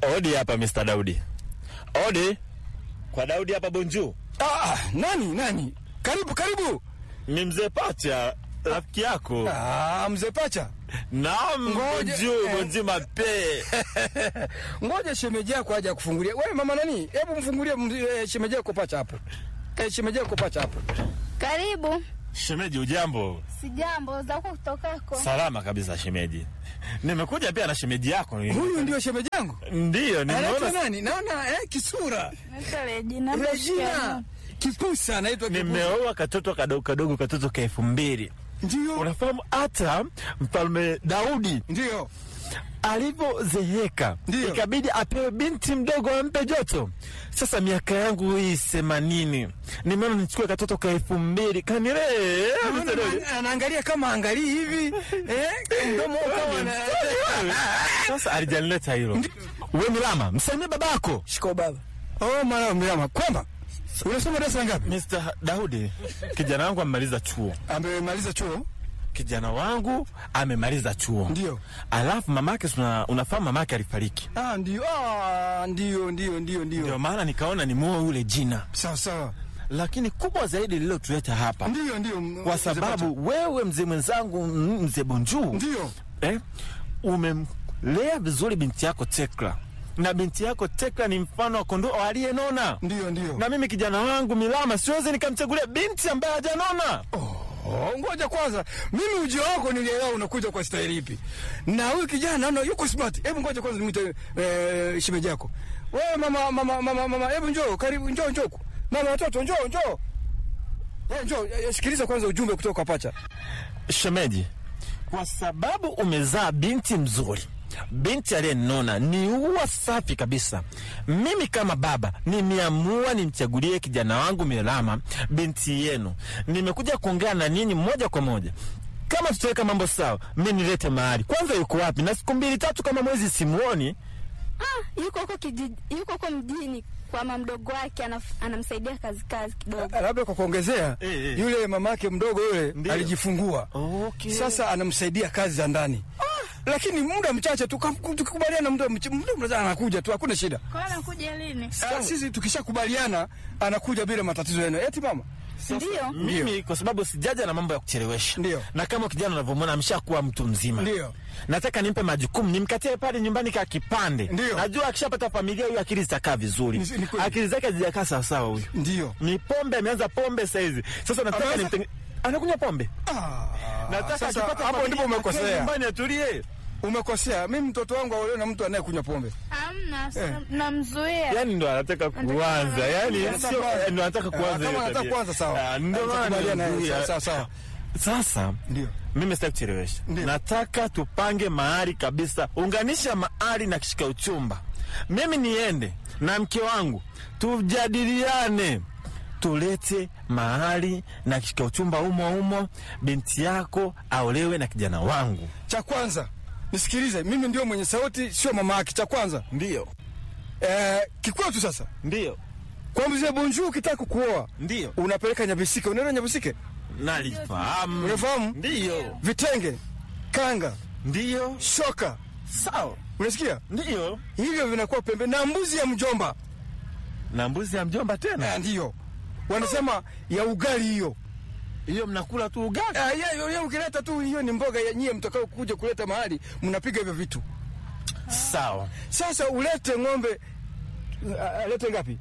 Odi hapa Mr. Daudi. Odi. Kwa Daudi hapa Bonju. Ah, nani nani? Karibu karibu. Ni mzee Pacha, rafiki yako. Ah, mzee Pacha. Naam, Ngoja, Bonju, eh. Bonju mape. Ngoja shemeji yako aje kufungulia. Wewe mama nani? Hebu mfungulie mz- eh, shemeji yako Pacha hapo. Eh, shemeji yako Pacha hapo. Karibu. Shemeji, ujambo? Sijambo za huko kutokako. Salama kabisa shemeji. Nimekuja pia na shemeji yako. Huyu ndio shemeji yangu. Ndiyo, Anaitwa nimeona nani? Naona eh, kisura. Naitwa Regina. Regina. Kipusa anaitwa Kipusa. nimeoa katoto kadogo kadogo, katoto ka elfu mbili. Ndio. Unafahamu hata mfalme Daudi Ndio. alivyozeeka Ndiyo. ikabidi apewe binti mdogo ampe joto. Sasa miaka yangu hii themanini, nimeona nichukue katoto ka elfu mbili kanilee. Naona ana- Anaangalia kama angalii hivi. Eh, mdomo kama ana Sasa alijanileta hilo. We Milama, msalimie babako. Shiko baba. Oh, mara mama. Kwamba unasoma darasa ngapi? Mr. Daudi, kijana wangu amemaliza chuo. Amemaliza chuo? Kijana wangu amemaliza chuo. Ndio. Alafu mamake, si una- unafahamu mamake alifariki. Ah, ndio. Ah, ndio ndio ndio Ndio ndio. maana nikaona nimuoe yule jina, Sawa sawa. lakini kubwa zaidi lililotuleta hapa Ndio ndio. m- kwa mzee Pacha. sababu wewe mzee mwenzangu m- mzee Bonju ndio. eh, umemlea vizuri binti yako Tekla, na binti yako Tekla ni mfano wa kondoo aliyenona, Ndio ndio. na mimi kijana wangu Milama siwezi nikamchagulia binti ambaye hajanona. Oh, ngoja kwanza. Mimi ujio wako nilielewa unakuja kwa staili ipi. Na huyu kijana naona yuko smart. Hebu ngoja kwanza nimwite eh, shemeji yako. Wewe mama mama mama mama, hebu njoo, karibu njoo njoo. Mama watoto njoo njoo. Eh, njoo, eh, sikiliza kwanza ujumbe kutoka kwa Pacha. Shemeji, kwa sababu umezaa binti mzuri, binti aliyenona, ni ua safi kabisa. Mimi kama baba nimeamua nimchagulie kijana wangu Milama binti yenu. Nimekuja kuongea na ninyi moja kwa moja. Kama tutaweka mambo sawa, mi nilete mahali kwanza. Yuko wapi? na siku mbili tatu kama mwezi simuoni. Ah, yuko huko kijiji, yuko huko mjini kwa mama mdogo wake anaf- anamsaidia kazi kazi kidogo. Labda kwa kuongezea, Eh, eh. yule mamake mdogo yule Ndio. alijifungua. Okay. Sasa anamsaidia kazi za ndani. Lakini muda mchache tu kam- tukikubaliana, muda mch- muda mchache anakuja tu, hakuna shida. Kwa nini anakuja lini? Ah, Sisi tukishakubaliana anakuja bila matatizo yenu. Eti mama? Ndio. mimi kwa sababu sijaja na mambo ya kuchelewesha. Ndio. Na kama kijana unavyomwona ameshakuwa mtu mzima. Ndio. Nataka nimpe majukumu, nimkatie pale nyumbani ka kipande. Ndio. Najua akishapata familia huyu akili zitakaa vizuri. Ni- ni kweli. Akili zake hazijakaa sawa sawa huyu. Ndio. Ni pombe ameanza pombe saizi. Sasa nataka Ameanza- nimtenge anakunywa pombe. Ah, Nataka sasa akipata hapo familia, ndipo akae umekosea. Nyumbani atulie. Umekosea. Mimi mtoto wangu aolewe na mtu anayekunywa pombe. Hamna, Eh. namzuia. Yaani ndo anataka kuanza. Yaani Anataka sio kuanza. ndo anataka Ah, kuanza. kama hiyo anataka tabia. kuanza, sawa. Ah, Ndio maana Tutakubaliana naye, nimemzuia. sawa, sawa. Sasa Ndio. mimi sitaki kuchelewesha. Ndio. Nataka tupange mahali kabisa, unganisha mahali na kishika uchumba. Mimi niende na mke wangu tujadiliane, tulete mahali na kishika uchumba umo umo, binti yako aolewe na kijana wangu. Cha kwanza nisikilize, mimi ndio mwenye sauti, sio mama yake. Cha kwanza Ndio, eh, kikwetu sasa, ndio, kwa mzee Bonjour, ukitaka kuoa ndio, unapeleka Nyabisike. Unaona Nyabisike, nalifahamu. unafahamu Ndio, vitenge, kanga, ndio, shoka, sawa, unasikia ndio. hivyo vinakuwa pembe na mbuzi ya mjomba Na mbuzi ya mjomba tena, eh, ndiyo wanasema ya ugali hiyo. hiyo mnakula tu ugali. Ah, ya- ya- ya ukileta tu hiyo ni mboga ya nyie mtakao kuja kuleta mahali mnapiga hivyo vitu. Sawa, Sasa ulete ng'ombe, ah, alete ngapi?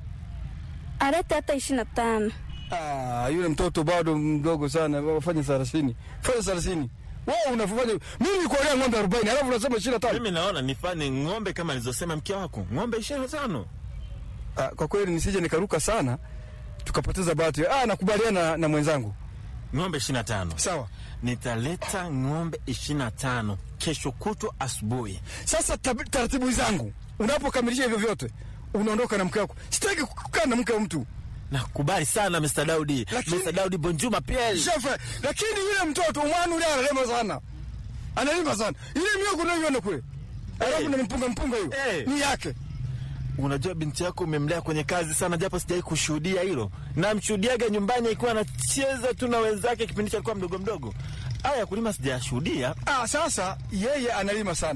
Alete hata ishirini na tano. Ah, yule mtoto bado mdogo sana, fanya thelathini, fanya thelathini. Wewe unafanya mimi nikuolea ng'ombe arobaini alafu unasema ishirini na tano. mimi naona nifanye ng'ombe kama nilizosema mke wako, ng'ombe ishirini na tano. Ah, kwa kweli nisije nikaruka sana tukapoteza bahati. Ah, nakubaliana na, na mwenzangu. ng'ombe ishirini na tano. Sawa. Nitaleta ng'ombe ishirini na tano kesho kutwa asubuhi. Sasa tab- taratibu zangu, unapokamilisha hivyo vyote unaondoka na mke wako. Sitaki kukaa na mke wa mtu Nakubali sana Mr. Daudi. Lakini- Mr. Daudi Bonjuma pia. shefe, lakini yule mtoto umwanu ule analima sana, analima sana ile miogo unayoiona kule, alafu na mpunga mpunga hiyo Eh. ni yake. Unajua binti yako umemlea kwenye kazi sana, japo sijawahi kushuhudia hilo. Namshuhudiaga nyumbani akiwa anacheza tu na wenzake kipindi cha alikuwa mdogo mdogo. Aya ya kulima sijashuhudia. Ah, sasa yeye analima sana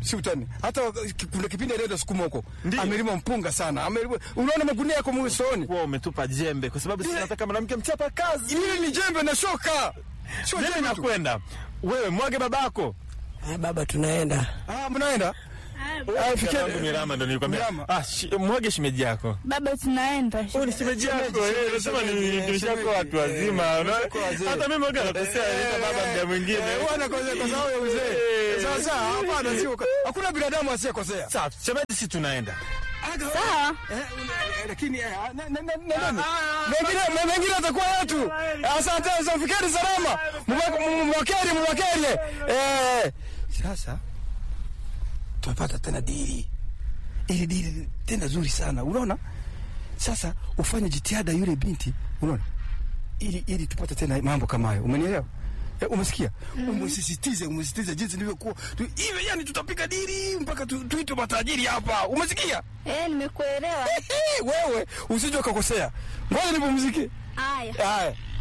si utani. Hata kuna kipindi alienda sukuma huko, Ndiyo. amelima mpunga sana, amelima, unaona magunia yako mwesoni. Kuwa umetupa jembe kwa sababu sisi nataka mwanamke mchapa kazi. Ile ni jembe na shoka, sio Mimi jembe tu. nakwenda. Wewe mwage babako. Ah, baba tunaenda. Ah, mnaenda Ah, Yangu fikiri Mirama ndo nilikwambia. Mirama. Ah, shi, mwage shimeji yako. Baba, tunaenda. Wewe ni shimeji yako. Eh, nasema ni shemeji, nishako shemeji. watu wazima. Eh, unaona? washako wazee. Hata mimi mwage nakosea nita baba muda mwingine. Eh, wana kosea kwa sababu ya uzee. Eh. Sasa hapana, sio hakuna binadamu asiyekosea. Sawa, shemeji si tunaenda. Sawa. Eh, una- lakini eh, na- na- na- na- nani? mengine me- mengine atakuwa yetu. Asante, sasa fikiri salama, mwakeri mwakeri. Eh, sasa tumepata tena dili, ili dili tena zuri sana, unaona. Sasa ufanye jitihada yule binti, unaona, ili ili tupate tena mambo kama hayo, umenielewa? Eh, umesikia? Umesisitize, umesisitize jinsi nilivyokuwa tu, hivi yani tutapiga dili mpaka tu- tuitwe matajiri hapa, umesikia? Eh, nimekuelewa. wewe usije ukakosea. Ngoja nipumzike. Haya. Haya.